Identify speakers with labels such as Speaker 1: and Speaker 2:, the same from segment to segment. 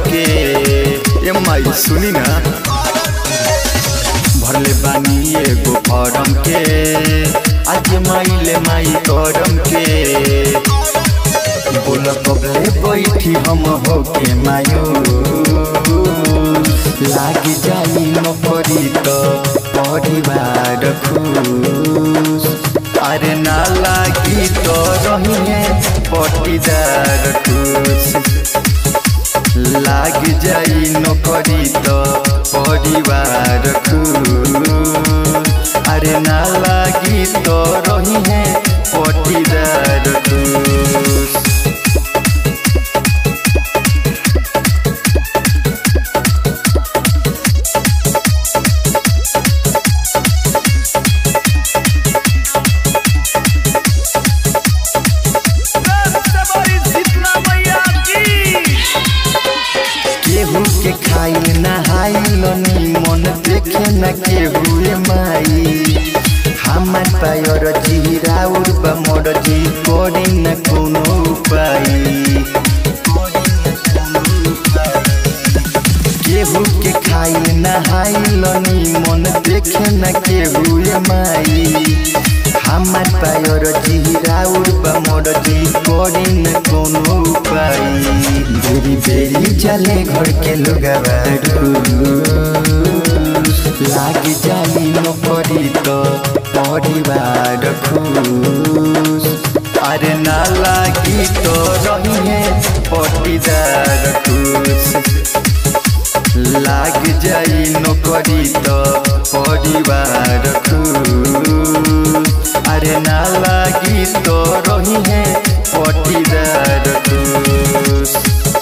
Speaker 1: के ए माई सुनी ना भरले बानी एगो फॉर्म के आज माइले माई करम के बोल कबले बैठी हम हो के मायो लाग जाई नौकरी तो परिवार खुश अरे ना लागी तो रही पटीदार खुश लाग जाई नौकरी तो परिवार खुश अरे ना लागी तो रही है पटीदार खुश केहू के खाई नहाइल मन देखे न केहू रे माई हमार पायर जिराउर बा मोर जी करे न कोनो उपाय केहू के खाई नहाइल मन देखे न केहू रे माई हमार पायर जिराउर बा मोर जी करे न कोनो उपाय बेरी बेरी चले घर के लोगवारू लाग जाली नौकरी तो परिवार खुश अरे ना लागी तो रही है पटीदार खुश लाग जाई नौकरी तो परिवार खुश अरे ना लागी तो रही है पटीदार खुश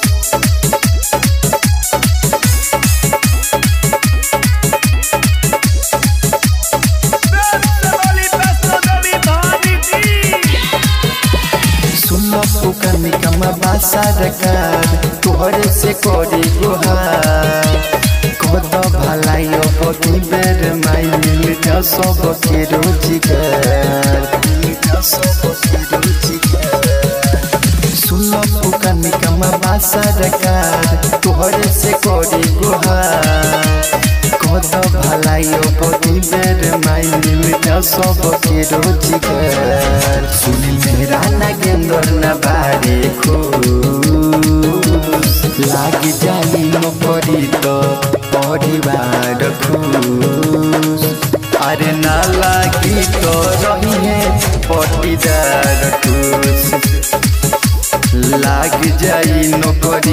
Speaker 1: सुनो पुकार निकमा बासा रकार तोहरे से करे गुहार कद भलाइयो बकी बेर माई मिल जा सब के रोजगार सुनो पुकार निकमा बासा रकार तोहरे से करे गुहार कद भलाइयो बकी बेर माई मिल जा सब के रोजगार सुनी मेरा नागेंद्र न बारे खुश लाग जाई नौकरी तो परिवार खुश अरे ना लागी तो रही है पटीदार खुश लाग जाई नौकरी